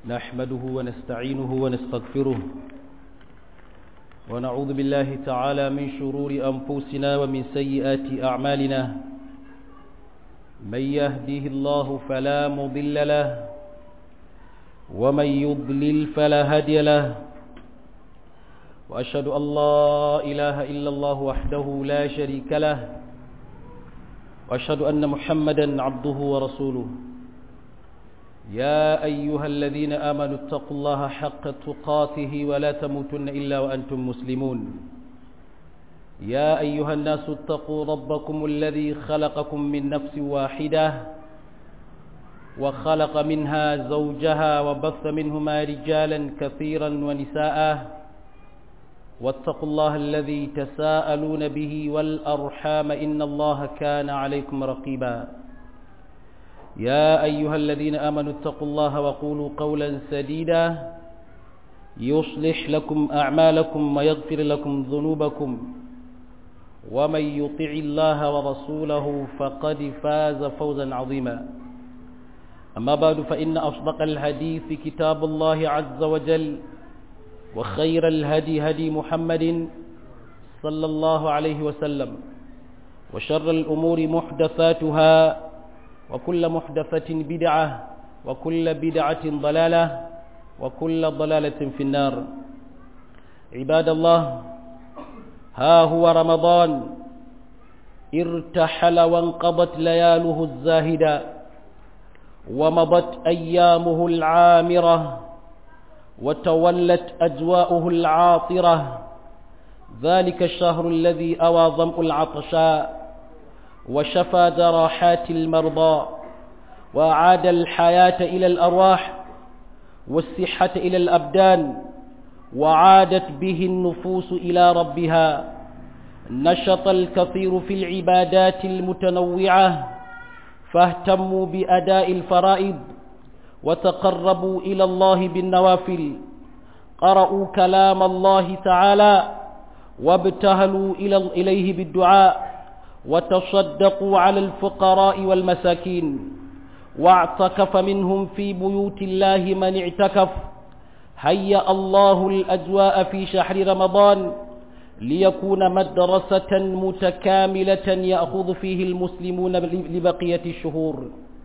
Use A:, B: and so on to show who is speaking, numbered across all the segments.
A: نحمده ونستعينه ونستغفره ونعوذ بالله تعالى من شرور أنفسنا ومن سيئات أعمالنا من يهده الله فلا مضل له ومن يضلل فلا هادي له وأشهد أن لا إله إلا الله وحده لا شريك له وأشهد أن محمدا عبده ورسوله يا أيها الذين آمنوا اتقوا الله حق تقاته ولا تموتن إلا وأنتم مسلمون يا أيها الناس اتقوا ربكم الذي خلقكم من نفس واحدة وخلق منها زوجها وبث منهما رجالا كثيرا ونساء واتقوا الله الذي تساءلون به والأرحام إن الله كان عليكم رقيبا يا أيها الذين آمنوا اتقوا الله وقولوا قولا سديدا يصلح لكم أعمالكم ويغفر لكم ذنوبكم ومن يطع الله ورسوله فقد فاز فوزا عظيما أما بعد فإن أصدق الحديث كتاب الله عز وجل وخير الهدي هدي محمد صلى الله عليه وسلم وشر الأمور محدثاتها وكل محدثة بدعة وكل بدعة ضلالة وكل ضلالة في النار عباد الله ها هو رمضان ارتحل وانقضت لياله الزاهدة ومضت أيامه العامرة وتولت أجواؤه العاطرة ذلك الشهر الذي أوى ظمأ العطشاء وشفى جراحات المرضى وأعاد الحياة إلى الأرواح والصحة إلى الأبدان وعادت به النفوس إلى ربها نشط الكثير في العبادات المتنوعة فاهتموا بأداء الفرائض وتقربوا إلى الله بالنوافل قرأوا كلام الله تعالى وابتهلوا إليه بالدعاء وتصدقوا على الفقراء والمساكين واعتكف منهم في بيوت الله من اعتكف هيأ الله الأجواء في شهر رمضان ليكون مدرسة متكاملة يأخذ فيه المسلمون لبقية الشهور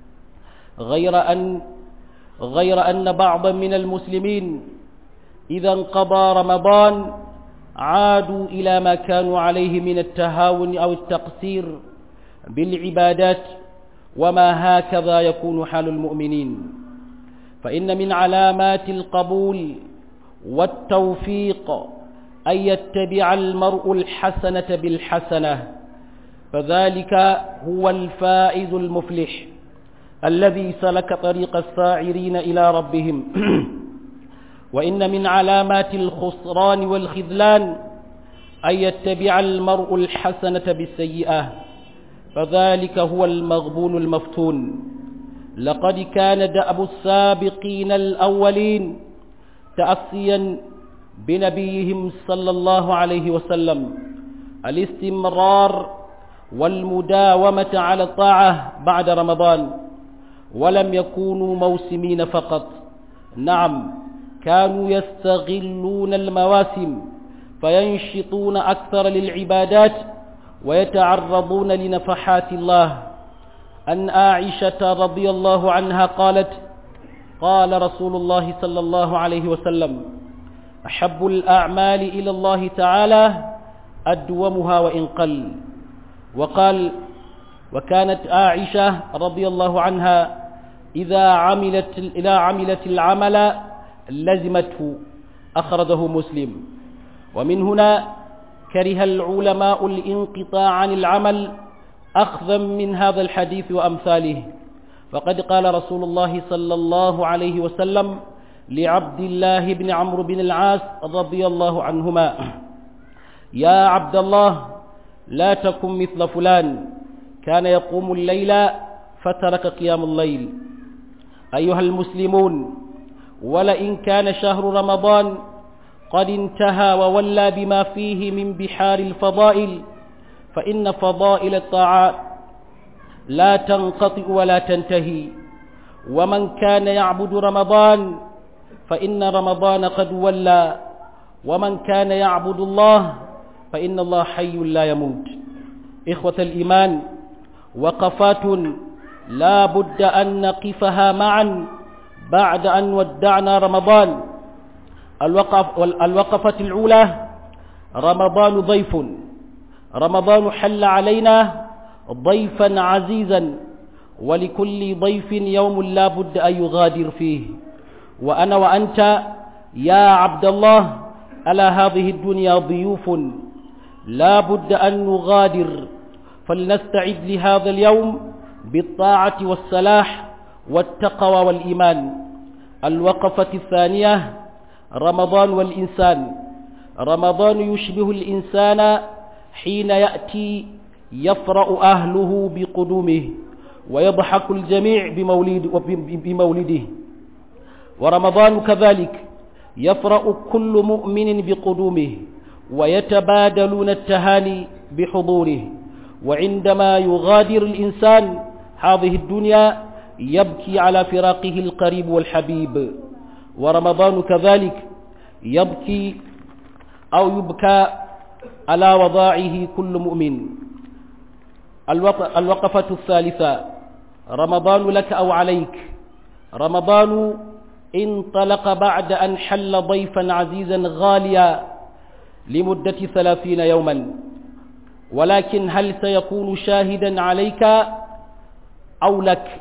A: غير أن غير أن بعضا من المسلمين إذا انقضى رمضان عادوا إلى ما كانوا عليه من التهاون أو التقصير بالعبادات وما هكذا يكون حال المؤمنين فإن من علامات القبول والتوفيق أن يتبع المرء الحسنة بالحسنة فذلك هو الفائز المفلح الذي سلك طريق الساعرين إلى ربهم وإن من علامات الخسران والخذلان أن يتبع المرء الحسنة بالسيئة فذلك هو المغبون المفتون لقد كان دأب السابقين الأولين تأسيا بنبيهم صلى الله عليه وسلم الاستمرار والمداومة على الطاعة بعد رمضان ولم يكونوا موسمين فقط نعم كانوا يستغلون المواسم فينشطون أكثر للعبادات ويتعرضون لنفحات الله أن عائشة رضي الله عنها قالت قال رسول الله صلى الله عليه وسلم أحب الأعمال إلى الله تعالى أدومها وإن قل وقال وكانت عائشة رضي الله عنها إذا عملت, إذا عملت العمل لزمته أخرجه مسلم ومن هنا كره العلماء الانقطاع عن العمل أخذا من هذا الحديث وأمثاله فقد قال رسول الله صلى الله عليه وسلم لعبد الله بن عمرو بن العاص رضي الله عنهما يا عبد الله لا تكن مثل فلان كان يقوم الليل فترك قيام الليل أيها المسلمون ولئن كان شهر رمضان قد انتهى وولى بما فيه من بحار الفضائل فإن فضائل الطاعات لا تنقطع ولا تنتهي ومن كان يعبد رمضان فإن رمضان قد ولى ومن كان يعبد الله فإن الله حي لا يموت إخوة الإيمان وقفات لا بد أن نقفها معا بعد أن ودعنا رمضان الوقف الوقفة الأولى رمضان ضيف رمضان حل علينا ضيفا عزيزا ولكل ضيف يوم لا بد أن يغادر فيه وأنا وأنت يا عبد الله على هذه الدنيا ضيوف لا بد أن نغادر فلنستعد لهذا اليوم بالطاعة والسلاح والتقوى والإيمان الوقفة الثانية رمضان والإنسان رمضان يشبه الإنسان حين يأتي يفرأ أهله بقدومه ويضحك الجميع بمولد بمولده ورمضان كذلك يفرأ كل مؤمن بقدومه ويتبادلون التهاني بحضوره وعندما يغادر الإنسان هذه الدنيا يبكي على فراقه القريب والحبيب ورمضان كذلك يبكي أو يبكى على وضاعه كل مؤمن الوقفة الثالثة رمضان لك أو عليك رمضان انطلق بعد أن حل ضيفا عزيزا غاليا لمدة ثلاثين يوما ولكن هل سيكون شاهدا عليك أو لك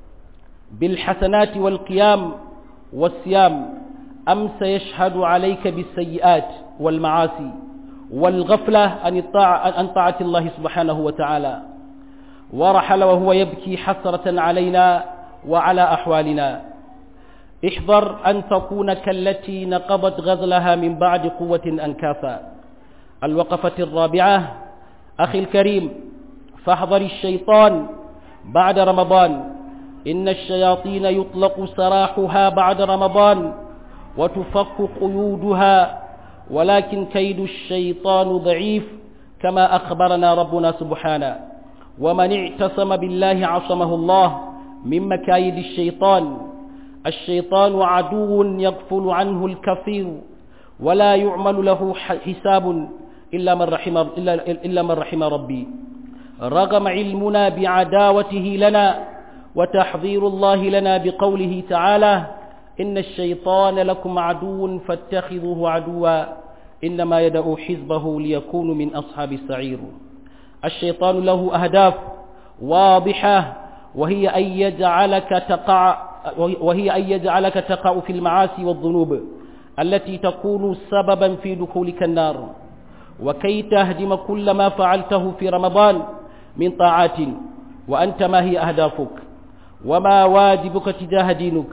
A: بالحسنات والقيام والصيام أم سيشهد عليك بالسيئات والمعاصي والغفلة عن طاعة الله سبحانه وتعالى ورحل وهو يبكي حسرة علينا وعلى أحوالنا احذر أن تكون كالتي نقضت غزلها من بعد قوة أنكافا الوقفة الرابعة أخي الكريم فاحذر الشيطان بعد رمضان إن الشياطين يطلق سراحها بعد رمضان وتفك قيودها ولكن كيد الشيطان ضعيف كما أخبرنا ربنا سبحانه ومن اعتصم بالله عصمه الله من مكايد الشيطان الشيطان عدو يغفل عنه الكثير ولا يعمل له حساب إلا من رحم, إلا, إلا من رحم ربي رغم علمنا بعداوته لنا وتحذير الله لنا بقوله تعالى إن الشيطان لكم عدو فاتخذوه عدوا إنما يدعو حزبه ليكونوا من أصحاب السعير الشيطان له أهداف واضحة وهي أن يجعلك تقع وهي أن يجعلك تقع في المعاصي والذنوب التي تكون سببا في دخولك النار وكي تهدم كل ما فعلته في رمضان من طاعات وأنت ما هي أهدافك وما واجبك تجاه دينك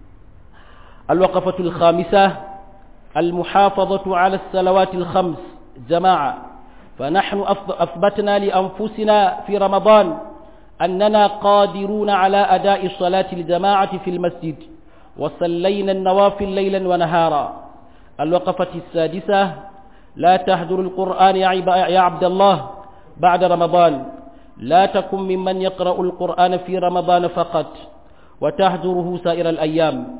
A: الوقفة الخامسة المحافظة على الصلوات الخمس جماعة فنحن أثبتنا لأنفسنا في رمضان أننا قادرون على أداء الصلاة الجماعة في المسجد وصلينا النوافل ليلا ونهارا الوقفة السادسة لا تهدر القرآن يا عبد الله بعد رمضان لا تكن ممن يقرأ القرآن في رمضان فقط وتهدره سائر الأيام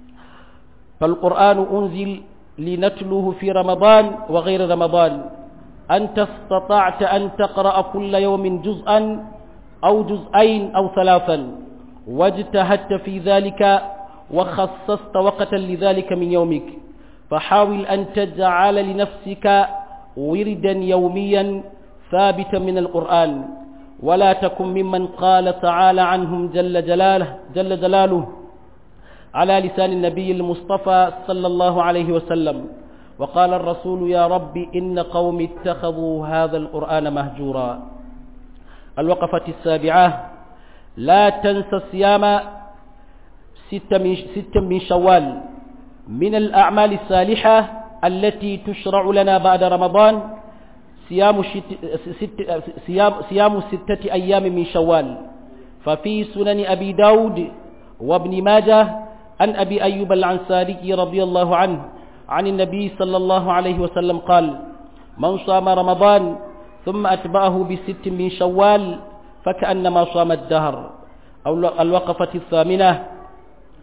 A: فالقرآن أنزل لنتلوه في رمضان وغير رمضان أنت استطعت أن تقرأ كل يوم جزءا أو جزئين أو ثلاثا واجتهدت في ذلك وخصصت وقتا لذلك من يومك فحاول أن تجعل لنفسك وردا يوميا ثابتا من القرآن ولا تكن ممن قال تعالى عنهم جل جلاله جل جلاله على لسان النبي المصطفى صلى الله عليه وسلم وقال الرسول يا رب إن قوم اتخذوا هذا القرآن مهجورا الوقفة السابعة لا تنسى صيام ستة من, ستة من شوال من الأعمال الصالحة التي تشرع لنا بعد رمضان صيام, ست صيام, صيام ستة أيام من شوال ففي سنن أبي داود وابن ماجه عن أبي أيوب العنساري رضي الله عنه عن النبي صلى الله عليه وسلم قال من صام رمضان ثم أتبعه بست من شوال فكأنما صام الدهر أو الوقفة الثامنة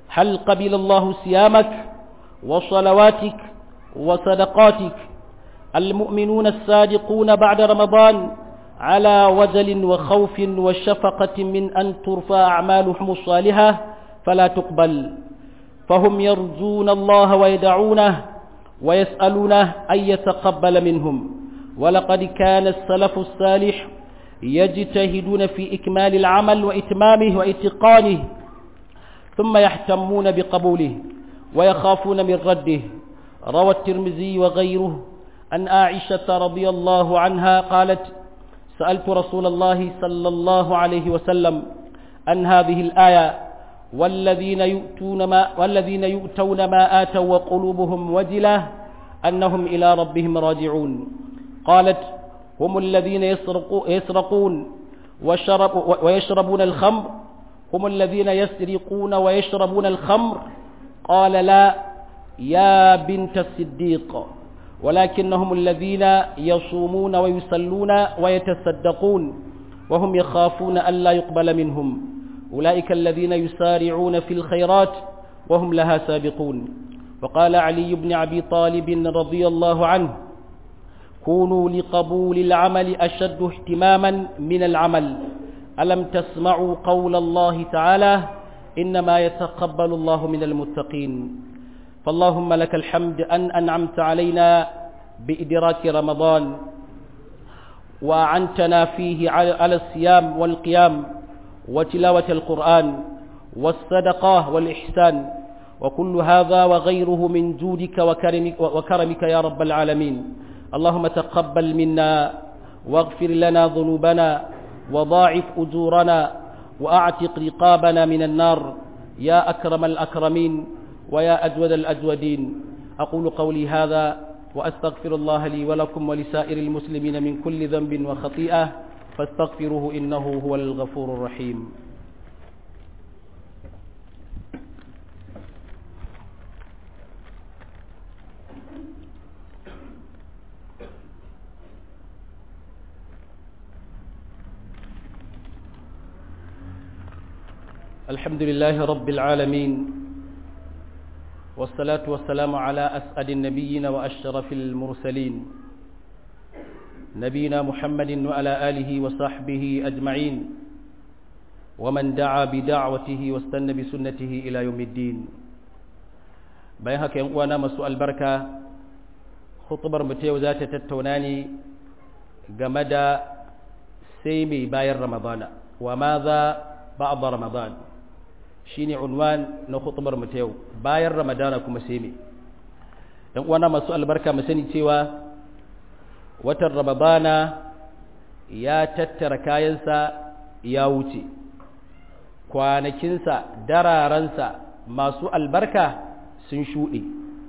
A: هل قبل الله صيامك وصلواتك وصدقاتك المؤمنون الصادقون بعد رمضان على وجل وخوف وشفقة من أن ترفع أعمالهم الصالحة فلا تقبل فهم يرجون الله ويدعونه ويسألونه أن يتقبل منهم ولقد كان السلف الصالح يجتهدون في إكمال العمل وإتمامه وإتقانه ثم يهتمون بقبوله ويخافون من رده روى الترمذي وغيره أن عائشة رضي الله عنها قالت سألت رسول الله صلى الله عليه وسلم عن هذه الآية والذين يؤتون ما, والذين يؤتون ما آتوا وقلوبهم وجلة أنهم إلى ربهم راجعون قالت هم الذين يسرقون وشرب ويشربون الخمر هم الذين يسرقون ويشربون الخمر قال لا يا بنت الصديق ولكنهم الذين يصومون ويصلون ويتصدقون وهم يخافون ألا يقبل منهم أولئك الذين يسارعون في الخيرات وهم لها سابقون وقال علي بن أبي طالب رضي الله عنه كونوا لقبول العمل أشد اهتماما من العمل ألم تسمعوا قول الله تعالى إنما يتقبل الله من المتقين فاللهم لك الحمد أن أنعمت علينا بإدراك رمضان وأعنتنا فيه على الصيام والقيام وتلاوة القرآن والصدقة والإحسان وكل هذا وغيره من جودك وكرمك, وكرمك يا رب العالمين اللهم تقبل منا واغفر لنا ذنوبنا وضاعف أجورنا وأعتق رقابنا من النار يا أكرم الأكرمين ويا أجود الأجودين أقول قولي هذا وأستغفر الله لي ولكم ولسائر المسلمين من كل ذنب وخطيئة فاستغفروه إنه هو الغفور الرحيم الحمد لله رب العالمين والصلاة والسلام على أسعد النبيين وأشرف المرسلين نبينا محمد وعلى آله وصحبه أجمعين ومن دعا بدعوته واستنى بسنته إلى يوم الدين بيهك ينقوانا مسوء البركة خطبر متيو ذات تتوناني جمدا سيمي باير رمضان وماذا بعد رمضان shine unwan na khutbar mu ta yau bayan ramadana kuma sai me dan uwana masu albarka mu sani cewa watan ramadana ya tattara kayansa ya wuce kwanakinsa dararansa masu albarka sun shuɗe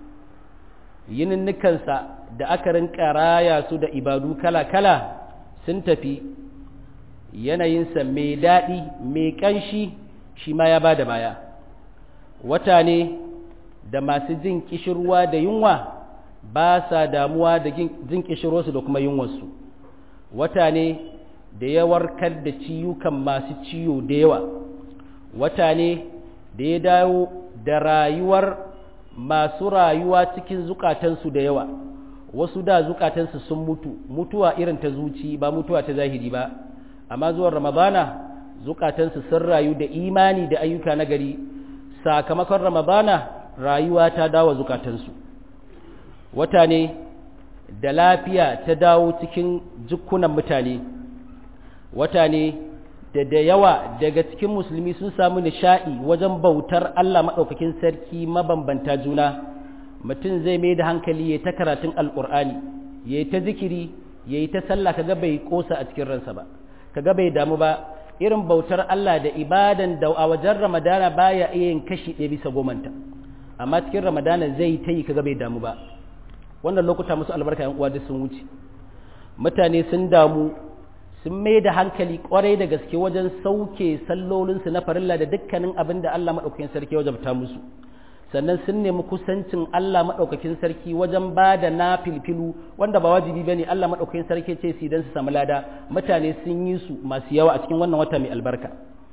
A: yininnikansa da aka rinka raya su da ibadu kala-kala sun tafi yanayinsa mai daɗi mai ƙanshi shi ma ya ba da baya wata ne da masu jin kishirwa da yunwa ba sa damuwa da jin kishirwarsu da kuma yunwarsu wata ne da ya warkar da ciyukan masu ciyo da yawa wata ne da ya dawo da rayuwar masu rayuwa cikin zukatansu da yawa wasu da zukatansu sun mutu mutuwa irin ta zuci ba mutuwa ta zahiri ba amma zuwan ramadana zukatansu sun rayu da imani da ayyuka na gari sakamakon ramadana rayuwa ta dawo zukatansu wata ne da lafiya ta dawo cikin jikunan mutane wata ne da da yawa daga cikin musulmi sun samu nishaɗi wajen bautar Allah maɗaukakin sarki mabambanta juna mutum zai mai da hankali ya ta karatun alƙur'ani ya yi ta zikiri ya yi ta sallah kaga bai kosa a cikin ransa ba kaga bai damu ba irin bautar Allah da ibadan da a wajen ramadana baya iya yin kashi ɗaya bisa gomanta amma cikin ramadana zai ta yi kaga bai damu ba wannan lokuta musu albarka yan uwa duk sun wuce mutane sun damu sun mai da hankali kwarai da gaske wajen sauke sallolinsu na farilla da dukkanin abin da Allah maɗaukakin sarki wajabta musu sannan sun nemi kusancin Allah maɗaukakin sarki wajen ba da na filfilu wanda ba wajibi ba ne Allah maɗaukakin sarki ce su don su samu lada mutane sun yi su masu yawa a cikin wannan wata mai albarka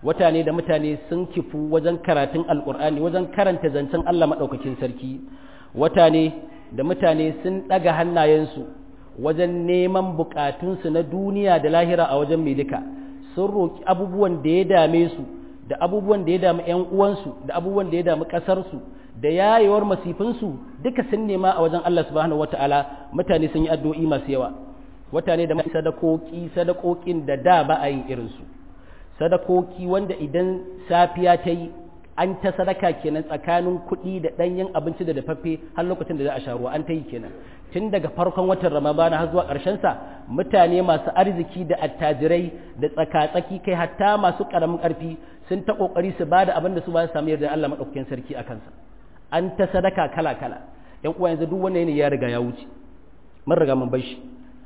A: wata ne da mutane sun kifu wajen karatun alkur'ani wajen karanta zancen Allah maɗaukakin sarki wata ne da mutane sun ɗaga hannayensu wajen neman bukatunsu na duniya da lahira a wajen mai duka sun roƙi abubuwan da ya dame su da abubuwan da ya dami 'yan uwansu da abubuwan da ya dami ƙasarsu da yayewar masifinsu duka sun nema a wajen Allah subhanahu wata'ala mutane sun yi addu'o'i masu yawa wata ne da mai sadakoki sadakokin da da ba a yin irinsu sadakoki wanda idan safiya ta yi an ta sadaka kenan tsakanin kuɗi da ɗanyen abinci da dafaffe har lokacin da za a sha ruwa an ta yi kenan tun daga farkon watan ramadana har zuwa sa mutane masu arziki da attajirai da tsaka-tsaki kai hatta masu ƙaramin ƙarfi sun ta ƙoƙari su ba da abin da su ba su samu yarda Allah maɗaukakin sarki a kansa an ta sadaka kala-kala ‘yan uwa yanzu duk wannan ne ya riga ya wuce mun riga mun bar shi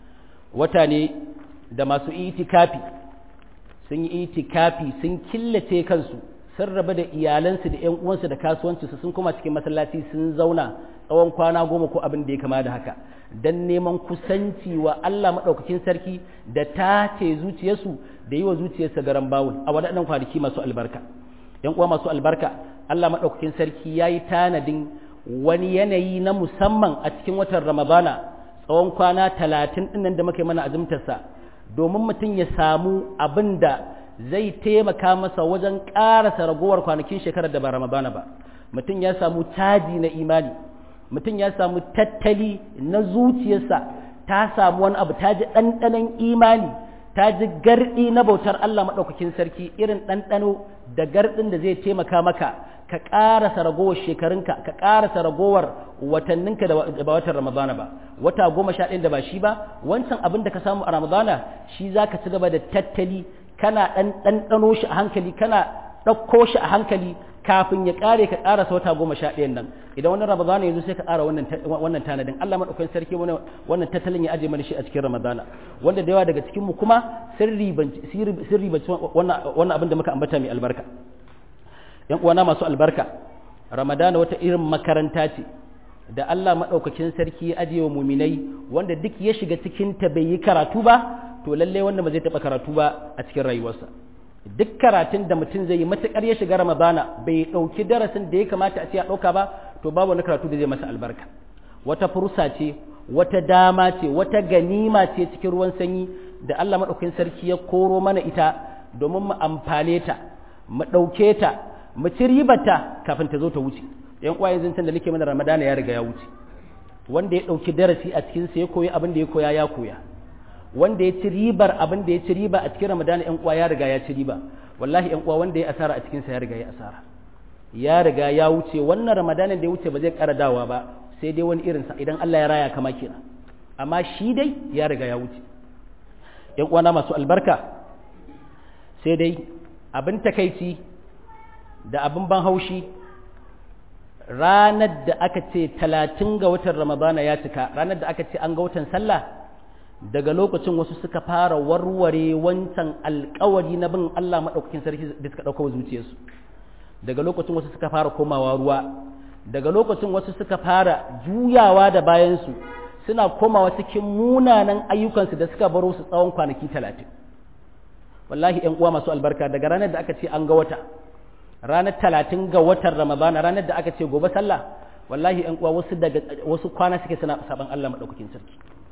A: wata ne da masu itikafi sun yi itikafi sun killace kansu sun raba da iyalansu da 'yan uwansu da kasuwancinsu sun koma cikin masallaci sun zauna tsawon kwana goma ko abin da ya kama da haka don neman kusanci wa Allah maɗaukakin sarki da tace zuciyarsu da yi wa zuciyarsa garan bawul a waɗannan kwanaki masu albarka ‘yan uwa masu albarka Allah maɗaukakin sarki ya yi tanadin wani yanayi na musamman a cikin watan ramadana tsawon kwana talatin ɗinnan da muka yi mana azumtarsa domin mutum ya samu abin da zai taimaka masa wajen ƙarasa ragowar kwanakin shekarar da ba ramadana ba mutum ya samu caji na imani mutum ya samu tattali na zuciyarsa ta samu wani abu ta ji ɗanɗanon imani ta ji garɗi na bautar Allah maɗaukakin sarki irin ɗanɗano da garɗin da zai taimaka maka ka ƙarasa ragowar shekarunka ka ƙarasa ragowar watanninka da ba watan ramadana ba wata goma sha ɗaya da ba shi ba wancan abin da ka samu a ramadana shi za ka ci gaba da tattali kana ɗan ɗanɗano shi a hankali kana ɗauko shi a hankali kafin ya ƙare ka ƙarasa wata goma sha ɗayan nan idan wani ramadana yanzu sai ka ƙara wannan tanadin Allah maɗaukakin sarki wannan tattalin ya aje mana shi a cikin ramadana wanda da yawa daga cikin mu kuma sun ribanci wannan abin da muka ambata mai albarka yan uwana masu albarka ramadana wata irin makaranta ce da Allah maɗaukakin sarki ya aje wa muminai wanda duk ya shiga cikin ta bai yi karatu ba to lallai wanda ba zai taɓa karatu ba a cikin rayuwarsa duk karatun da mutum zai yi matuƙar ya shiga ramadana bai ɗauki darasin da ya kamata a ce ya ɗauka ba to babu wani karatu da zai masa albarka wata fursa ce wata dama ce wata ganima ce cikin ruwan sanyi da Allah maɗaukakin sarki ya koro mana ita domin mu amfane ta mu ɗauke ta mu ci ribarta kafin ta zo ta wuce yan uwa yanzu da nake mana ramadana ya riga ya wuce wanda ya ɗauki darasi a cikinsa ya koyi abin da ya koya ya koya wanda ya ci ribar abin da ya ci riba a cikin ramadana yan uwa ya riga ya ci riba wallahi yan uwa wanda ya asara a cikinsa ya riga ya asara ya riga ya wuce wannan ramadana da ya wuce ba zai ƙara dawa ba sai dai wani irinsa idan Allah ya raya kama kenan amma shi dai ya riga ya wuce yan uwana masu albarka sai dai abin takaici da abin ban haushi ranar da aka ce talatin ga watan ramadana ya cika ranar da aka ce an ga watan sallah daga lokacin wasu suka fara warware wancan alkawari na bin Allah maɗaukakin sarki da suka ɗauka zuciyarsu daga lokacin wasu suka fara komawa ruwa daga lokacin wasu suka fara juyawa da bayansu suna komawa cikin munanan ayyukansu da suka baro su tsawon kwanaki talatin wallahi ‘yan uwa masu albarka daga ranar da aka ce an ga wata ranar talatin ga watan ramadana ranar da aka ce gobe sallah wallahi ‘yan uwa wasu daga wasu kwana suke suna saban Allah maɗaukakin sarki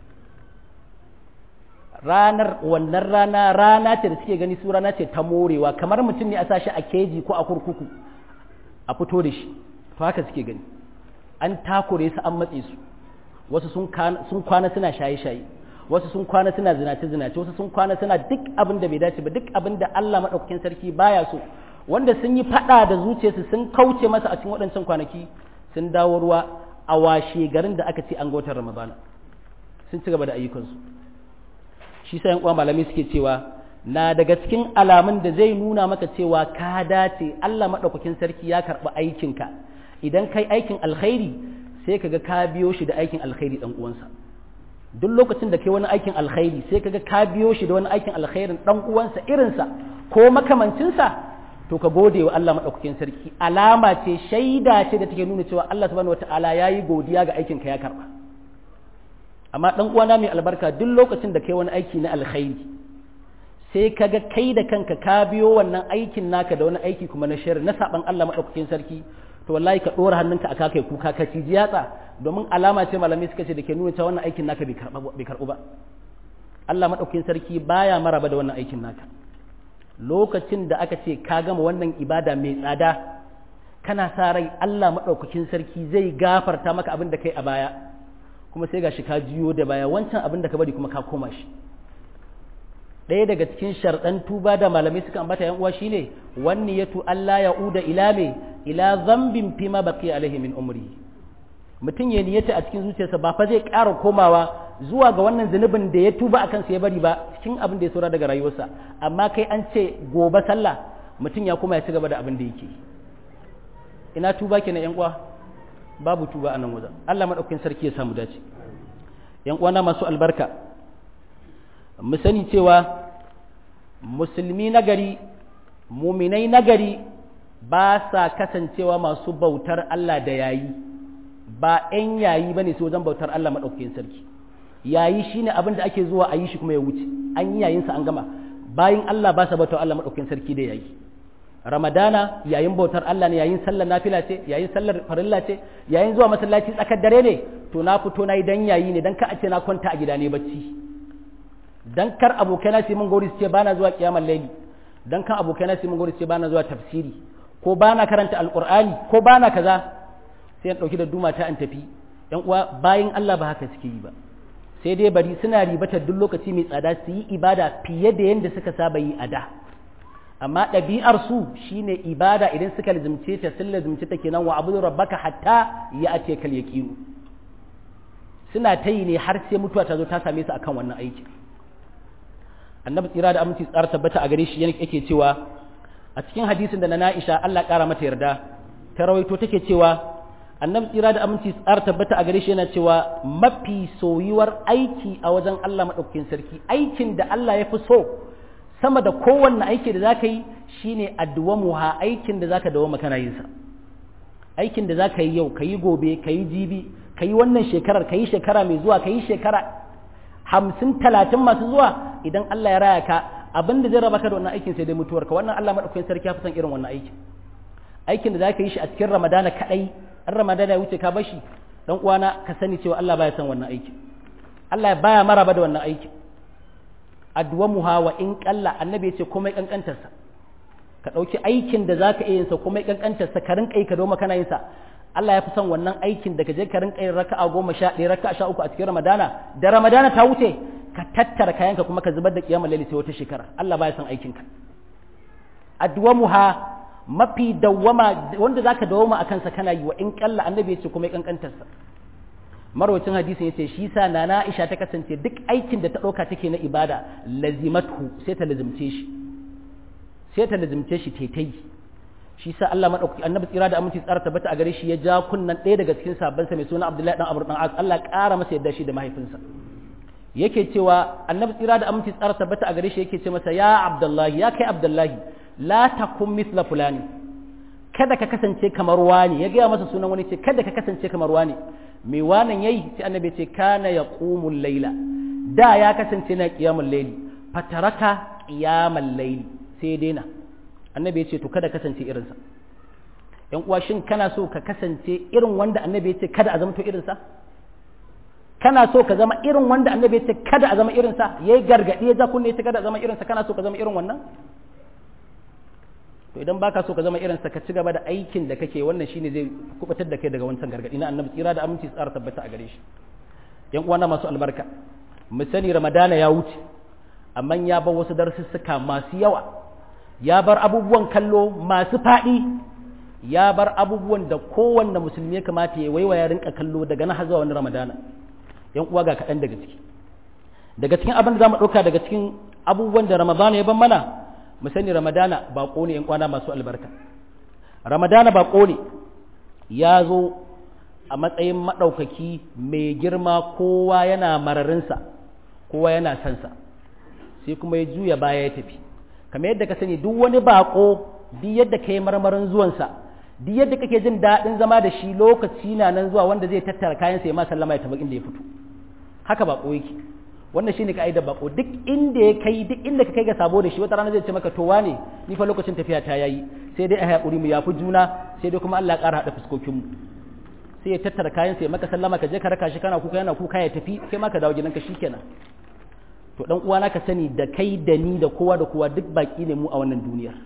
A: ranar wannan rana rana ce da suke gani su rana ce ta morewa kamar mutum ne a sashi a keji ko a kurkuku a fito da shi to haka suke gani an takure su an matse su wasu sun kwana suna shaye-shaye wasu sun kwana suna zinace-zinace wasu sun kwana suna duk abin da bai dace ba duk abin da Allah maɗaukakin sarki baya so wanda sun yi faɗa da zuciyarsu sun kauce masa a cikin waɗancan kwanaki sun dawo ruwa a washe garin da aka ce an ga watan ramadana sun ci gaba da ayyukansu shi sa uwa malami suke cewa na daga cikin alamun da zai nuna maka cewa ka dace Allah maɗaukakin sarki ya karɓi aikinka idan kai aikin alkhairi sai kaga ka biyo shi da aikin alkhairi dan uwansa duk lokacin da kai wani aikin alkhairi sai kaga ka biyo shi da wani aikin alkhairin dan uwansa irinsa ko makamancinsa to ka gode wa Allah maɗaukakin sarki alama ce shaida ce da take nuna cewa Allah subhanahu wataala yayi godiya ga aikinka ya karɓa amma dan uwana mai albarka duk lokacin da kai wani aiki na alkhairi sai ka ga kai da kanka ka biyo wannan aikin naka da wani aiki kuma na shari na saban Allah maɗaukakin sarki to wallahi ka ɗora hannunka a kai kuka ka ci yatsa domin alama ce malamai suka ce da ke nuna cewa wannan aikin naka bai karɓu ba Allah maɗaukakin sarki baya maraba da wannan aikin naka lokacin da aka ce ka gama wannan ibada mai tsada kana sa rai Allah maɗaukakin sarki zai gafarta maka abin da kai a baya kuma sai gashi ka jiyo da baya wancan abin da ka bari kuma ka koma shi ɗaya daga cikin sharɗan tuba da malamai suka ambata yan uwa shine wanni yatu Allah ya uda ila me ila zambin fima baqi alaihi min umri mutum ya niyyata a cikin zuciyarsa ba fa zai ƙara komawa zuwa ga wannan zunubin da ya tuba akan sa ya bari ba cikin abin da ya saura daga rayuwarsa amma kai an ce gobe sallah mutum ya koma ya ci gaba da abin da yake ina tuba kenan yan uwa babu tuba a nan wajen Allah madaukakin sarki ya samu dace yan uwana masu albarka mu sani cewa musulmi nagari muminai nagari ba sa kasancewa masu bautar Allah da yayi ba 'yan yayi bane su wajen bautar Allah madaukakin sarki yayi shine abin da ake zuwa a yi shi kuma ya wuce an yi yayin sa an gama bayin Allah ba sa bautar Allah madaukakin sarki da yayi ramadana yayin bautar Allah ne yayin sallar nafila ce yayin sallar farilla ce yayin zuwa masallaci tsakar dare ne to na fito na yi dan yayi ne dan ka a ce na kwanta a gida ne bacci dan kar abokaina su mun gori su ce bana zuwa kiyamar laili dan kan abokaina su mun gori su ce bana zuwa tafsiri ko bana karanta alqur'ani ko bana kaza sai in dauki da duma ta in tafi yan uwa bayin Allah ba haka suke yi ba sai dai bari suna ribatar duk lokaci mai tsada su yi ibada fiye da yadda suka saba yi a da amma ɗabi'ar su shine ibada idan suka lazimce ta sun lazimce ta kenan wa abudu rabbaka hatta ya ate kal yaqinu suna ta yi ne har sai mutuwa ta zo ta same su akan wannan aiki annabi tsira da aminci tsara tabbata a gare shi yake cewa a cikin hadisin da na Na'isha Allah ƙara mata yarda ta rawaito take cewa annabi tsira da aminci tsara tabbata a gare shi yana cewa mafi soyuwar aiki a wajen Allah maɗaukakin sarki aikin da Allah ya fi so sama da kowanne aiki da zaka yi shine addu'amuha aikin da zaka dawo kana yin sa aikin da zaka yi yau kayi gobe kayi jibi kayi wannan shekarar kayi shekara mai zuwa kayi shekara hamsin talatin masu zuwa idan Allah ya raya ka abin da zai raba ka da wannan aikin sai dai mutuwarka wannan Allah maɗaukakin sarki ya fi son irin wannan aikin aikin da zaka yi shi a cikin ramadana kaɗai an ramadana ya wuce ka bashi dan uwana ka sani cewa Allah baya son wannan aikin Allah baya maraba da wannan aikin addu'a muha wa in kalla annabi yace komai kankantar sa ka dauki aikin da zaka iya yin sa komai kankantar sa ka rinka yi ka doma kana yin sa Allah ya fi son wannan aikin da ka je ka rinka yin raka'a goma sha ɗaya raka'a sha uku a cikin ramadana da ramadana ta wuce ka tattara kayanka kuma ka zubar da kiyamar laili sai wata shekara Allah baya son aikin ka addu'a muha mafi dawwama wanda zaka dawwama akan sa kana yi wa in kalla annabi yace kuma kankantar sa marwacin hadisin yace shi sa nana Aisha ta kasance duk aikin da ta dauka take na ibada lazimatu sai ta lazimce shi sai ta lazimce shi taitai shi sa Allah madaukaki annabi tsira da aminci tsara tabbata a gare shi ya ja kunnan ɗaya daga cikin sabban sa mai suna Abdullahi dan Amr dan As Allah ƙara masa yadda shi da mahaifinsa yake cewa annabi tsira da aminci tsara tabbata a gare shi yake ce masa ya Abdullahi ya kai Abdullahi la takun misla fulani kada ka kasance kamar wani ya gaya masa sunan wani ce kada ka kasance kamar wani mai wanan yayi sai annabi ce kana yaqumul layla da ya kasance na qiyamul layli fataraka qiyamal layli sai daina annabi ya ce to kada kasance irinsa yan uwa shin kana so ka kasance irin wanda annabi ya ce kada a zama to irinsa kana so ka zama irin wanda annabi ya ce kada a zama irinsa yayi gargadi ya ja kunne ya ce kada a zama irinsa kana so ka zama irin wannan to idan baka so ka zama irin sa ka ci gaba da aikin da kake wannan shine zai kubatar da kai daga wancan gargadi na annabi tsira da aminci tsara tabbata a gare shi yan uwana masu albarka mu sani ramadana ya wuce amma ya bar wasu darussuka masu yawa ya bar abubuwan kallo masu faɗi ya bar abubuwan da kowanne musulmi ya kamata ya waiwaya rinka kallo daga nan har zuwa wani ramadana yan uwa ga kaɗan daga ciki daga cikin abin da za mu ɗauka daga cikin abubuwan da ramadana ya ban mana mu sani ramadana baƙo ne ‘yan kwana masu albarka ramadana baƙo ne ya zo a matsayin maɗaukaki mai girma kowa yana mararinsa kowa yana sansa sai kuma ya juya baya ya tafi kamar yadda ka sani duk wani baƙo duk yadda ka yi marmarin zuwansa duk yadda kake jin daɗin zama da shi lokaci na nan zuwa wanda zai tattara kayansa ya ma sallama ya tafi inda ya fito haka baƙo yake wannan shine ka'idar bako duk inda ya kai duk inda ka kai ga sabo da shi wata rana zai ce maka to wane ni fa lokacin tafiya ta yayi sai dai a haƙuri mu yafi juna sai dai kuma Allah ya ƙara haɗa fuskokin mu sai ya tattara kayan sai maka sallama ka je ka raka shi kana kuka yana kuka ya tafi kai ma ka dawo gidanka shikenan to dan uwana ka sani da kai da ni da kowa da kowa duk baki ne mu a wannan duniyar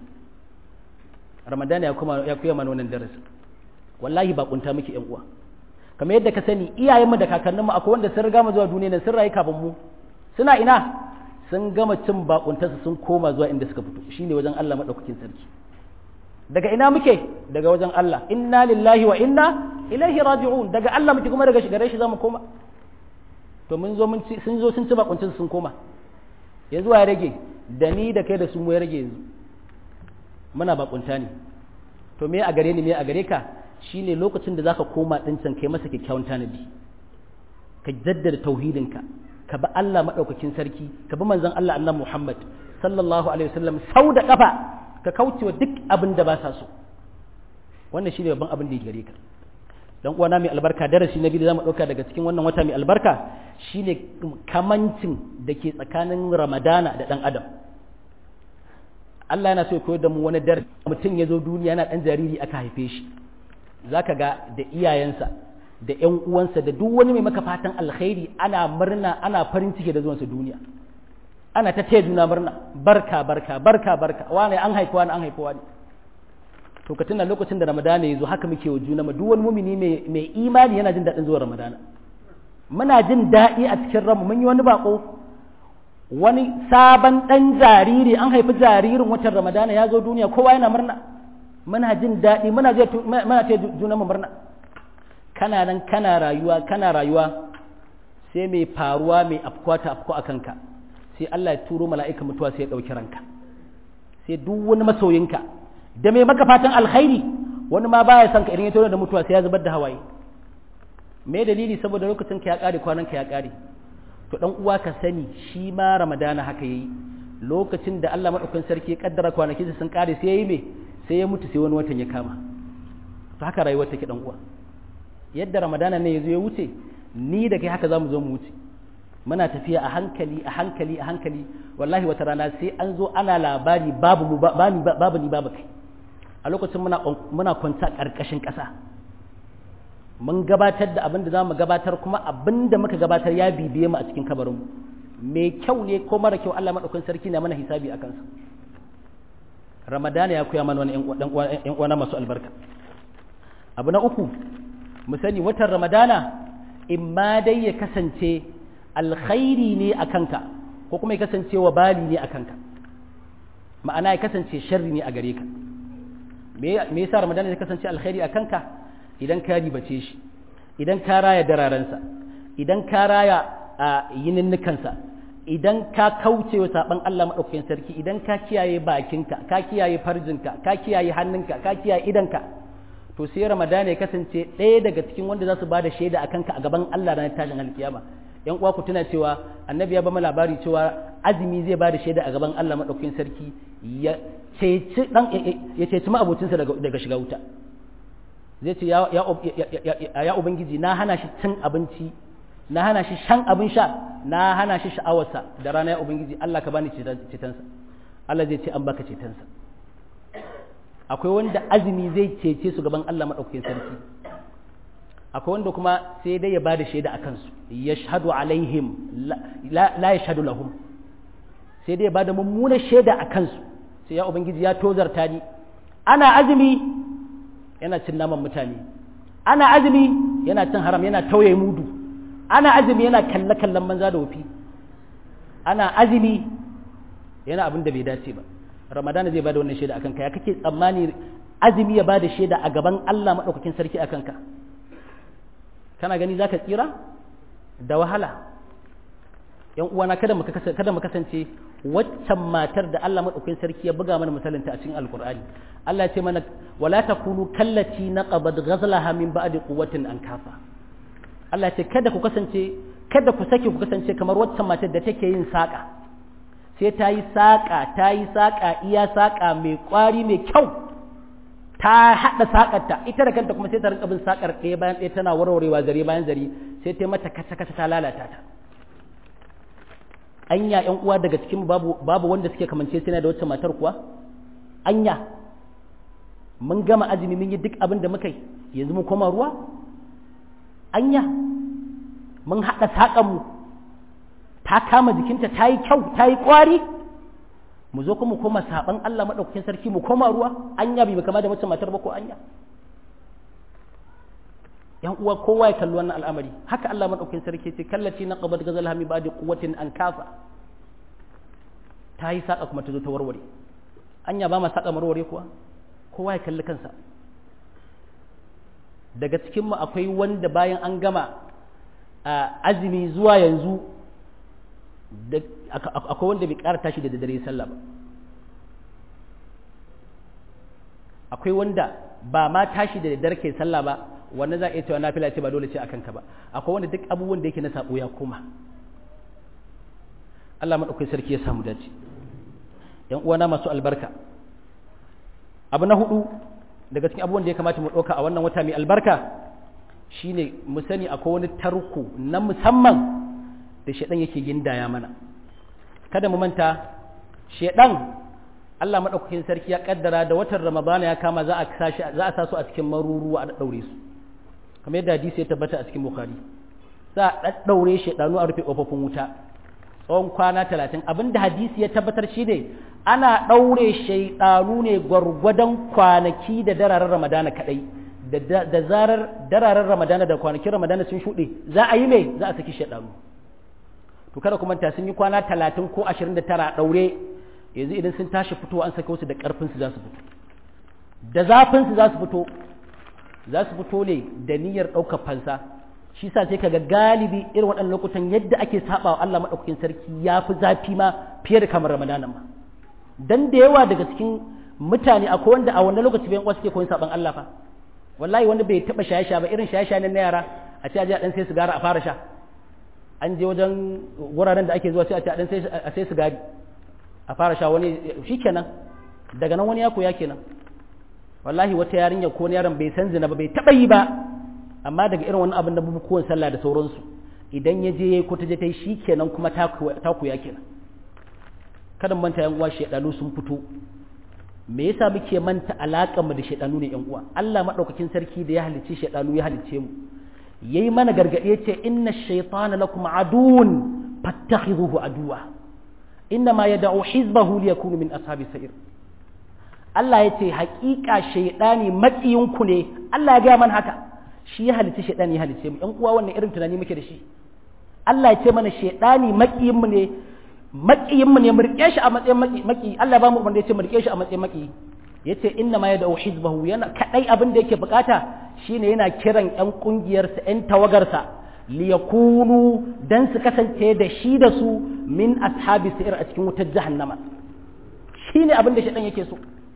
A: Ramadan ya kuma ya kuya mana wannan darasi wallahi bakunta muke yan uwa kamar yadda ka sani iyayenmu da kakanninmu akwai wanda sun riga mu zuwa duniya nan sun rayu kafin mu suna ina sun gama cin bakuntarsu sun koma zuwa inda suka fito shine wajen Allah madaukakin sarki daga ina muke daga wajen Allah inna lillahi wa inna ilaihi raji'un daga Allah muke kuma daga gare shi zamu koma to mun zo mun ci sun zo sun ci bakuntarsu sun koma yanzu ya rage da ni da kai da su mu ya rage yanzu muna bakunta ne to me a gare ni me a gare ka shine lokacin da zaka koma din can kai masa kyakkyawan tanadi ka jaddada tauhidinka ka bi Allah madaukakin sarki ka bi manzon Allah annabi Muhammad sallallahu alaihi wasallam sau da kafa ka kaucewa duk abin da ba sa so wannan shine babban abin da ya gare ka dan uwana mai albarka darasi na biyu da zamu dauka daga cikin wannan wata mai albarka shine kamancin da ke tsakanin Ramadana da dan Adam Allah yana so ya koyar da mu wani darasi mutum ya zo duniya yana dan jariri aka haife shi zaka ga da iyayensa da ƴan uwansa da duk wani mai maka fatan alkhairi ana murna ana farin ciki da zuwansa duniya ana ta taya juna murna barka barka barka barka wani an haifi wani an haifi wani to ka tuna lokacin da ramadana ya zo haka muke wa juna ma duk wani mumini mai imani yana jin daɗin zuwa ramadana muna jin daɗi a cikin ranmu mun yi wani bako wani sabon ɗan jariri an haifi jaririn watan ramadana ya zo duniya kowa yana murna muna jin daɗi muna je muna ta juna mu murna kana nan kana rayuwa kana rayuwa sai mai faruwa mai afkuwa ta afku a kanka sai Allah ya turo mala'ika mutuwa sai ya ɗauki ranka sai duk wani masoyinka da mai maka fatan alkhairi wani ma baya son ka idan ya turo da mutuwa sai ya zubar da hawaye me dalili saboda lokacin ka ya ƙare kwanan ka ya ƙare to dan uwa ka sani shi ma ramadana haka yayi lokacin da Allah madaukakin sarki ya kaddara kwanakin sun ƙare sai yayi me sai ya mutu sai wani watan ya kama to haka rayuwar take dan uwa yadda ramadana ne yazo ya wuce ni da kai haka zamu zo mu wuce muna tafiya a hankali a hankali a hankali wallahi wata rana sai an zo ana labari babu mu babu ni babu kai a lokacin muna muna kwanta karkashin ƙasa mun gabatar da abin da zamu gabatar kuma abin da muka gabatar ya bibiye mu a cikin kabarin mu mai kyau ne ko mara kyau Allah madaukakin sarki na mana hisabi akan sa ramadana ya koya mana wani ‘yan uwana masu albarka abu na uku mu sani watan ramadana in ma dai ya kasance alkhairi ne a kanka ko kuma ya kasance wa bali ne a kanka ma'ana ya kasance sharri ne a gare ka me yasa ramadana ya kasance alkhairi a kanka idan ka ribace shi idan ka raya dararensa idan ka raya a yininnikansa idan ka kauce wa saban Allah maɗaukakin sarki idan ka kiyaye bakinka ka kiyaye farjinka ka kiyaye hannunka ka kiyaye idanka to sai ramadana ya kasance ɗaya daga cikin wanda za su ba da shaida a kanka a gaban Allah ranar tashin alkiyama yan uwa ku tuna cewa annabi ya ba mu labari cewa azumi zai ba da shaida a gaban Allah maɗaukakin sarki ya ceci dan ya ceci ma'abocinsa daga daga shiga wuta zai ce ya ya ubangiji na hana shi cin abinci na hana shi shan abin sha na hana shi sha'awarsa da rana ya ubangiji Allah ka bani cetonsa Allah zai ce an baka cetonsa akwai wanda azumi zai cece su gaban Allah maɗaukakin sarki akwai wanda kuma sai dai ya bada shaida a kansu ya shahadu alaihim la ya shahadu lahum sai dai ya bada mummunar shaida a kansu sai ya ubangiji ya tozarta ni ana azumi yana cin naman mutane ana azumi yana cin haram yana tauye mudu ana azumi yana kalle kallon banza da wofi ana azumi yana abin da bai dace ba ramadana zai bada wannan shaida akan ka ya kake tsammani azumi ya bada shaida a gaban Allah madaukakin sarki akan ka kana gani zaka tsira da wahala yan uwana kada mu kada mu kasance waccan matar da Allah madaukakin sarki ya buga mana misalinta a cikin alqur'ani Allah ya ce mana wala takunu kallati naqabad ghazlaha min ba'di quwwatin ankafa Allah ya ce kada ku kasance kada ku sake ku kasance kamar waccan matar da take yin saka sai ta yi saƙa ta yi saƙa iya saƙa mai ƙwari mai kyau ta haɗa saƙarta ita da kanta kuma sai ta rinka bin saƙar ɗaya bayan ɗaya tana warwarewa zare bayan zare sai ta mata kasa kasa ta lalata ta anya ƴan uwa daga cikin babu babu wanda suke kamance sai da wacce matar kuwa anya mun gama azumi mun yi duk abin da muka yi yanzu mun koma ruwa anya mun haɗa saƙanmu ta kama jikinta ta yi kyau ta yi ƙwari mu zo kuma koma saɓan Allah maɗaukakin sarki mu koma ruwa anya bai kama da wacce matar ba ko anya yan uwa kowa ya kalli wannan al'amari haka Allah maɗaukakin sarki ce kallaci na qabat gazal hami ba da quwwatin an kafa ta yi saƙa kuma ta zo ta warware anya ba ma saƙa warware kuwa kowa ya kalli kansa daga cikinmu akwai wanda bayan an gama azumi zuwa yanzu akwai wanda bai ƙara tashi da dare sallah ba akwai wanda ba ma tashi da daddare ke sallah ba wannan za a iya cewa nafila ce ba dole ce a kanka ba akwai wanda duk abubuwan da yake na sabo ya koma Allah maɗaukai sarki ya samu dace ‘yan uwana masu albarka abu na hudu daga cikin abubuwan da ya kamata mu ɗauka a wannan wata mai albarka shine mu sani akwai wani tarko na musamman da shaɗan yake gindaya mana kada mu manta shaɗan Allah maɗaukakin sarki ya ƙaddara da watan ramadana ya kama za a sa su a cikin maruruwa a ɗaɗɗaure su kamar yadda hadisi ya tabbata a cikin bukhari za a ɗaɗɗaure shaɗanu a rufe ƙofofin wuta tsawon kwana talatin abinda hadisi ya tabbatar shi ne ana ɗaure shaiɗanu ne gwargwadon kwanaki da dararen ramadana kaɗai da zarar dararen ramadana da kwanakin ramadana sun shuɗe za a yi mai za a saki shaiɗanu to kada kuma ta sun yi kwana talatin ko ashirin da tara ɗaure yanzu idan sun tashi fito an saka wasu da ƙarfinsu za su fito da zafinsu za su fito za su fito ne da niyyar ɗaukar fansa shi sa sai kaga galibi irin waɗannan lokutan yadda ake saba wa Allah maɗaukakin sarki ya fi zafi ma fiye da kamar ramadanan ma dan da yawa daga cikin mutane akwai wanda a wannan lokaci bayan suke koyon saban Allah fa wallahi wanda bai taɓa shaye-shaye ba irin shaye-shaye na yara a ce a je a ɗan sai sigara a fara sha an je wajen wuraren da ake zuwa sai a ce a ɗan sai sigari a fara sha wani shikenan daga nan wani ya koya kenan wallahi wata yarinya ko yaron bai san zina ba bai taɓa yi ba amma daga irin wani abin da bukukuwan sallah da sauransu idan ya je ko ta je ta yi shi kenan kuma ta kuya kenan kada manta yan uwa shedanu sun fito me yasa muke manta alaƙar mu da shedanu ne yan uwa Allah madaukakin sarki da ya halicce shedanu ya halicce mu yayi mana gargadi yace inna shaytana lakum aduwwun fattakhidhuhu aduwa inna ma yad'u hizbahu liyakunu min ashabi sa'ir Allah yace haƙiƙa shaydani maƙiyinku ne Allah ya ga man haka shi ya halitta shaidani ya halitta mu ƴan uwa wannan irin tunani muke da shi Allah ya ce mana shaidani makiyin mu ne makiyin mu ne mu rike shi a matsayin maki Allah ya ba mu umarni ya ce mu rike shi a matsayin maki yace inna ma yad'u hizbahu yana kadai abin da yake bukata shine yana kiran ƴan kungiyar sa ƴan tawagar sa liyakunu dan su kasance da shi da su min ashabi sa'ir a cikin wutar jahannama shine abin da shaidan yake so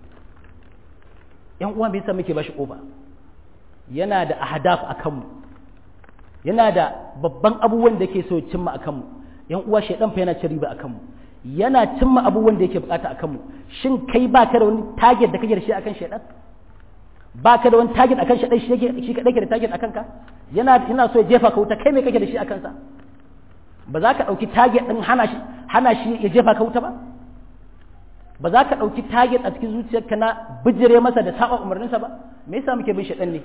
A: ƴan uwa me yasa muke bashi kofa yana da ahdaf a kanmu yana da babban abubuwan da ke so cimma a kanmu yan uwa shaidan fa yana cin riba a kanmu yana cimma abubuwan da yake bukata a kanmu shin kai ba ka da wani target da kake da shi akan shaidan ba ka da wani target akan shaidan shi yake shi kadai ke da target akan ka yana yana so ya jefa ka wuta kai me kake da shi akan sa ba za ka dauki target din hana shi hana shi ya jefa ka wuta ba ba za ka dauki target a cikin zuciyarka na bijire masa da saba umarninsa ba me yasa muke bin shaidan ne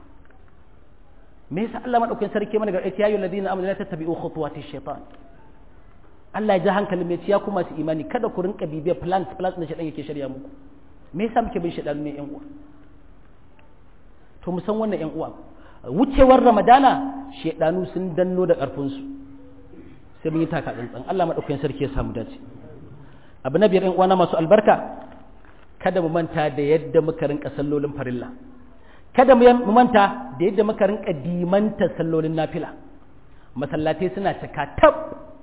A: me yasa Allah madaukakin sarki mana gargaɗi ya yi ladina amanu la tattabi'u khutuwati shaitan Allah ya ji hankalin mai ciya kuma su imani kada ku rinka bibiyar plans plans da shaitan yake shirya muku me yasa muke bin shaitan ne yan uwa to mu san wannan yan uwa wucewar ramadana shaidanu sun danno da karfin su sai mun yi taka tsantsan Allah madaukakin sarki ya samu dace abu na biyar yan uwa na masu albarka kada mu manta da yadda muka rinka sallolin farilla kada mu manta da yadda muka rinka dimanta sallolin nafila masallatai suna cika tab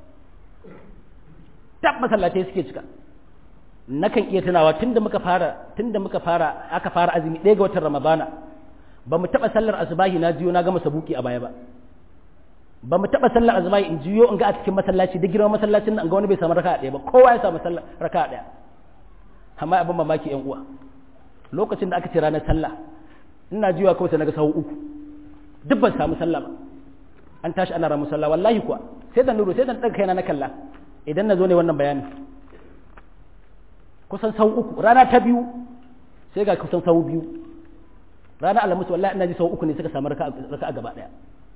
A: tab masallatai suke cika nakan iya tunawa tunda muka fara tunda muka fara aka fara azumi ɗaya ga watan ramadana ba mu taɓa sallar asubahi na jiyo na gama sabuki a baya ba ba mu taɓa sallar asubahi in jiyo in ga a cikin masallaci da girman masallacin nan ga wani bai samu raka'a ɗaya ba kowa ya samu sallar raka'a ɗaya amma abin mamaki yan uwa lokacin da aka ce ranar sallah ina jiwa kawai sai naga sahu uku duk ban samu sallah ba an tashi ana ramu sallah wallahi kuwa sai da nuru sai da daga kaina na kalla idan na zo ne wannan bayani kusan sau uku rana ta biyu sai ga kusan sau biyu rana alhamis wallahi ina ji sau uku ne suka samu raka a gaba daya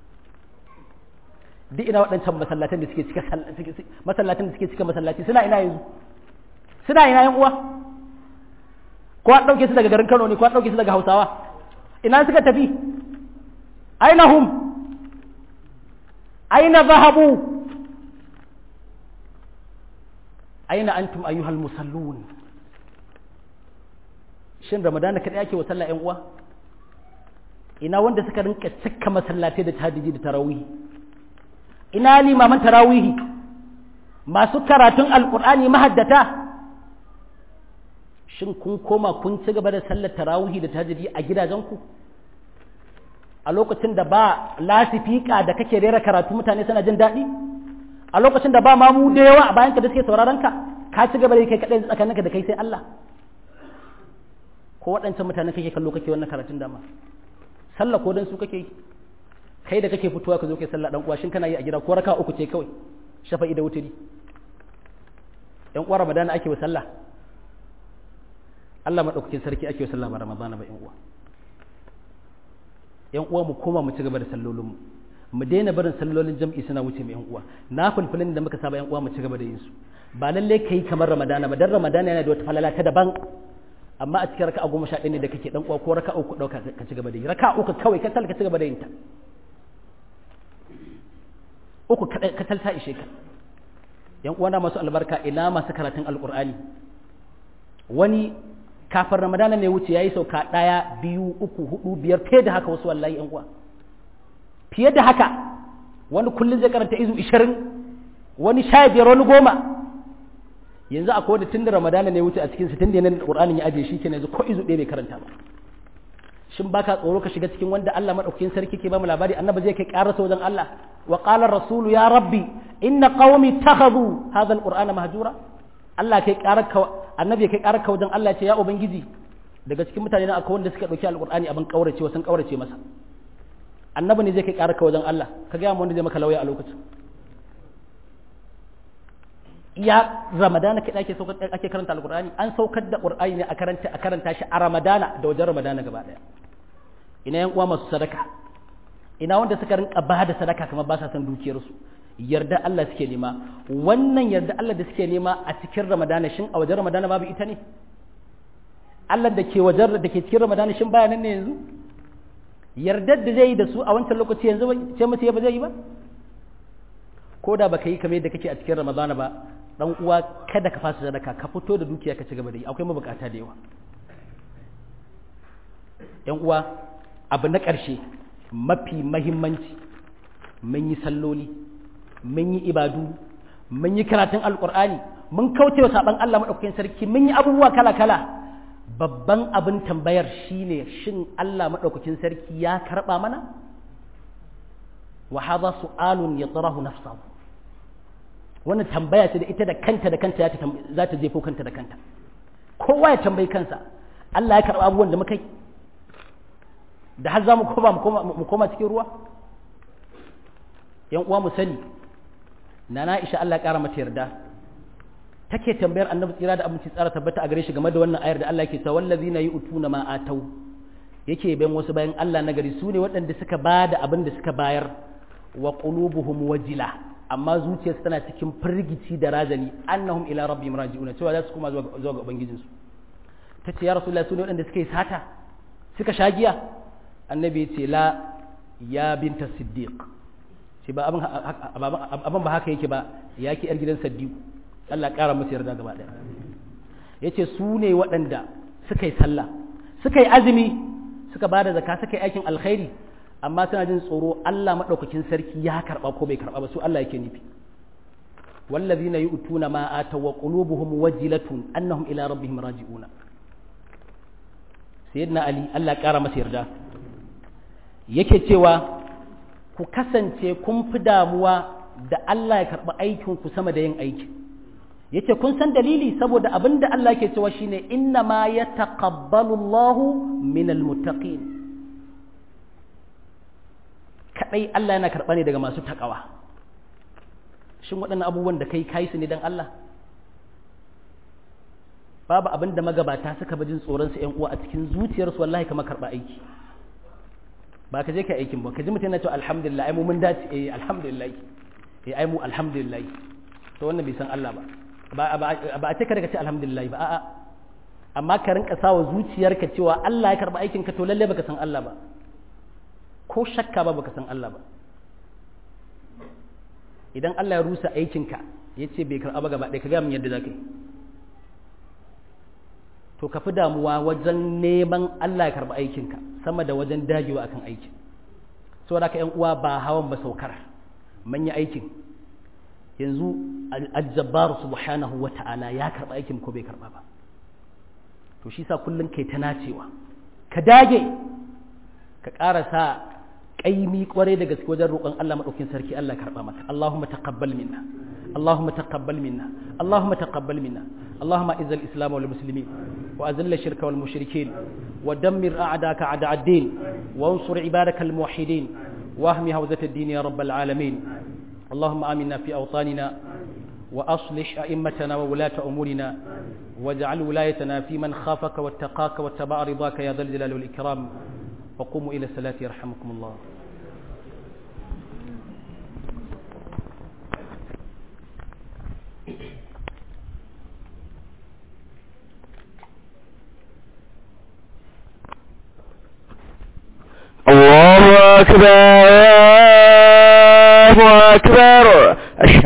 A: duk ina waɗancan masallatan da suke cika masallatan da suke cika masallaci suna ina yanzu suna ina yan uwa ko an ɗauke su daga garin Kano ne ko an ɗauke su daga Hausawa ina suka tafi aina hum aina zahabu aina antum ayyuhal musallun shin ramadana kadai ake wa sallah yan uwa ina wanda suka rinka cika masallatai da tahajjudi da tarawih ina limaman tarawihi masu karatun alkur'ani mahaddata shin kun koma kun ci gaba da sallar tarawihi da tahajjudi a gidajenku a lokacin da ba lasifika da kake rera karatu mutane suna jin daɗi a lokacin da ba mamu da yawa a bayanka da suke sauraron ka ka ci gaba da kai kaɗai tsakaninka da kai sai Allah ko waɗancan mutane kake kallo kake wannan karatun dama sallah ko dan su kake yi kai da kake fitowa ka zo kai sallah dan uwa shin kana yi a gida ko raka uku ce kawai shafa'i da wuturi yan uwa ramadana ake wa sallah Allah madaukakin sarki ake wa sallah ba ramadana ba yan uwa yan uwa mu koma mu ci gaba da sallolin mu mu daina barin sallolin jam'i suna wuce mu yan uwa na fulfulin da muka saba yan uwa mu ci gaba da yin su ba lalle kai kamar ramadana ba dan ramadana yana da wata falala ta daban amma a cikin raka'a goma sha ɗaya ne da kake dan uwa ko raka'a uku ɗauka ka ci gaba da yi raka'a uku kawai ka ka ci gaba da yin ta uku katal ta ishe ka yan uwana masu albarka ina masu karatun alkur'ani wani kafin ramadana ne wuce yayi sauka ɗaya biyu uku hudu biyar fiye da haka wasu wallahi yan uwa fiye da haka wani kullum zai karanta izu ishirin wani sha biyar wani goma yanzu akwai wanda tun da ramadana ne wuce a cikin su tun da yanayin qur'anin ya ajiye shi kenan yanzu ko izu ɗaya bai karanta ba shin baka tsoro ka shiga cikin wanda Allah madaukakin sarki ke ba mu labari annabi zai kai karasa wajen Allah wa qala rasulu ya rabbi inna qaumi takhadhu hadha alqur'ana mahjura Allah kai karaka annabi kai karaka wajen Allah ya ce ya ubangiji daga cikin mutane na akwai wanda suka dauki alqur'ani abin kaurace sun kaurace masa annabi ne zai kai karaka wajen Allah ka ga mu wanda zai maka lauya a lokacin ya ramadana kai ake saukar ake karanta alqur'ani an saukar da qur'ani ne a karanta a karanta shi a ramadana da wajen ramadana gaba daya ina yan uwa masu sadaka ina wanda suka rinka ba da sadaka kamar ba sa san dukiyarsu yarda Allah suke nema wannan yarda Allah da suke nema a cikin ramadana shin a wajen ramadana babu ita ne Allah da ke wajen da ke cikin ramadana shin baya nan ne yanzu yardar da zai yi da su a wancan lokaci yanzu ce musu ba zai yi ba ko da baka yi kamar yadda kake a cikin ramadana ba dan uwa kada ka fasa sadaka ka fito da dukiya ka ci gaba da yi akwai mabukata da yawa yan uwa abu na ƙarshe mafi mahimmanci mun yi salloli mun yi ibadu mun yi karatun alƙur'ani mun kauce wa saɓan Allah maɗaukakin sarki mun yi abubuwa kala-kala babban abin tambayar shine shin Allah maɗaukakin sarki ya karɓa mana wa hadha su'alun yatrahu nafsahu wannan tambaya ce da ita da kanta da kanta za ta jefo kanta da kanta kowa ya tambayi kansa Allah ya karɓa abubuwan da muka yi da har za mu koma mu koma cikin ruwa yan uwa mu sani na na isha Allah ƙara mata yarda take tambayar annabi tsira da abinci tsara tabbata a gare shi game da wannan ayar da Allah yake cewa wallazina yu'tuna ma atau yake bayan wasu bayan Allah na gari su ne waɗanda suka ba da abin da suka bayar wa qulubuhum wajila amma zuciyarsu tana cikin firgici da razani annahum ila rabbihim raji'una cewa za su koma zuwa ga ubangijinsu tace ya rasulullahi su ne waɗanda suka yi sata suka sha giya annabi ya ce la ya binta siddiq ce ba abin ba haka yake ba ya ki yar gidan siddiq Allah ƙara musu yarda gaba ɗaya ya ce su ne waɗanda suka yi sallah suka yi azumi suka ba da zaka suka yi aikin alkhairi amma suna jin tsoro Allah maɗaukakin sarki ya karɓa ko bai karɓa ba su Allah yake nufi wallazina yu'tuna ma ataw wa qulubuhum wajilatun annahum ila rabbihim raji'una sayyidina ali Allah ƙara masa yarda yake cewa ku kasance kun fi damuwa da Allah ya karɓi aikinku sama da yin aiki yace kun san dalili saboda abin da Allah ke cewa shine inna ma ya taqabbalu Allahu min almuttaqin kadai Allah yana karɓa ne daga masu takawa shin waɗannan abubuwan da kai kai su ne dan Allah babu abin da magabata suka bajin tsoron su ƴan uwa a cikin zuciyarsu wallahi kamar karɓa aiki ba ka je ka aikin ba ka ji mutum yana cewa alhamdulillah ai mu mun dace eh alhamdulillah eh ai mu alhamdulillah to wannan bai san Allah ba ba a ce ka daga ce alhamdulillah ba a'a amma ka rinka sawa zuciyarka cewa Allah ya karba aikin ka to lalle baka san Allah ba ko shakka ba baka san Allah ba idan Allah ya rusa aikin ka yace bai karba ba gaba ɗaya ka ga min yadda zaka yi to ka fi damuwa wajen neman Allah ya karba aikin ka sama da wajen dagewa akan aikin saboda ka yan uwa ba hawan ba saukar manya aikin yanzu aljabbar subhanahu wa ta'ala ya karba aikin ko bai karba ba to shi sa kullum kai ta nacewa ka dage ka ƙarasa ƙaimi ƙwarai da gaske wajen roƙon Allah maɗaukin sarki Allah karɓa maka Allahumma taqabbal minna Allahumma taqabbal minna Allahumma taqabbal minna Allahumma izal islam wal muslimin wa azil shirka wal mushrikin wa dammir a'daka a'da ad-din wa ansur ibadaka al muwahhidin wa ahmi hawzat ad-din ya rabbal alamin اللهم آمنا في أوطاننا وأصلح أئمتنا وولاة أمورنا واجعل ولايتنا في من خافك واتقاك واتبع رضاك يا ذا الجلال والإكرام وقوموا إلى الصلاة يرحمكم الله
B: الله أكبر الله أكبر